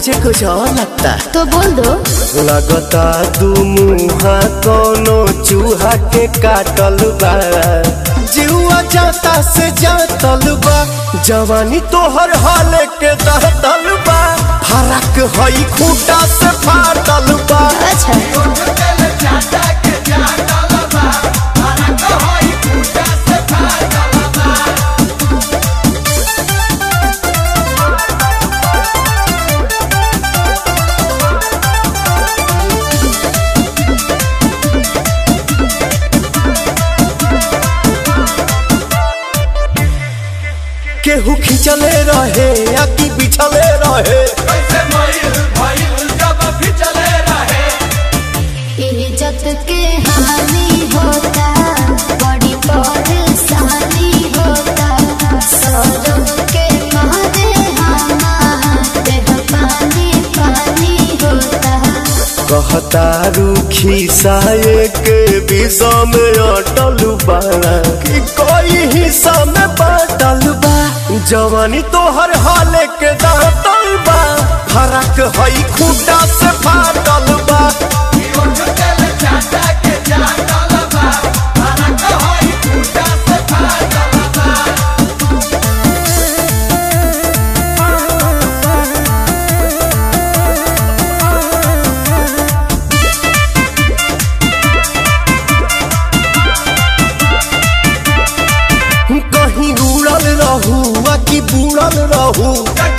मुझे कुछ और लगता तो बोल दो लगता दू मुहा कोनो चूहा के काटल बा जीवा जाता से जातल बा जवानी तोहर हाल के दहतल बा फरक हई खूटा से फाटल बा अच्छा केहू खिंचले रहे या कि बिछले रहे इज्जत के हानि होता बड़ी परेशानी होता सौरभ के मारे हमारे पानी पानी होता कहता रूखी साये के विषा में अटल बा कि कोई हिस्सा में बाटल बा जवानी तोहर हाल के दांतल बा फरक हई खूटा से फाटल बा कहीं उड़ल रहू आ कि बुड़ल रहू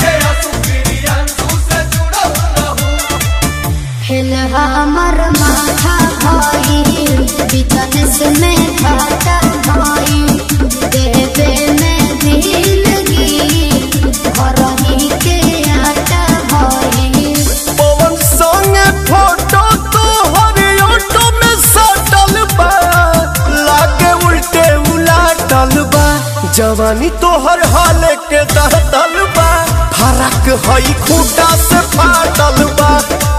हिल हमर माथा भाई बिजनेस में घाटा भाई देवे में दिलगी घर ही के आटा भाई पवन संगे फोटो तो हरे ऑटो में सटल बा लागे उल्टे उलाटल बा जवानी तोहर हाल के दहतल बा फरक हई खूटा से फाटल बा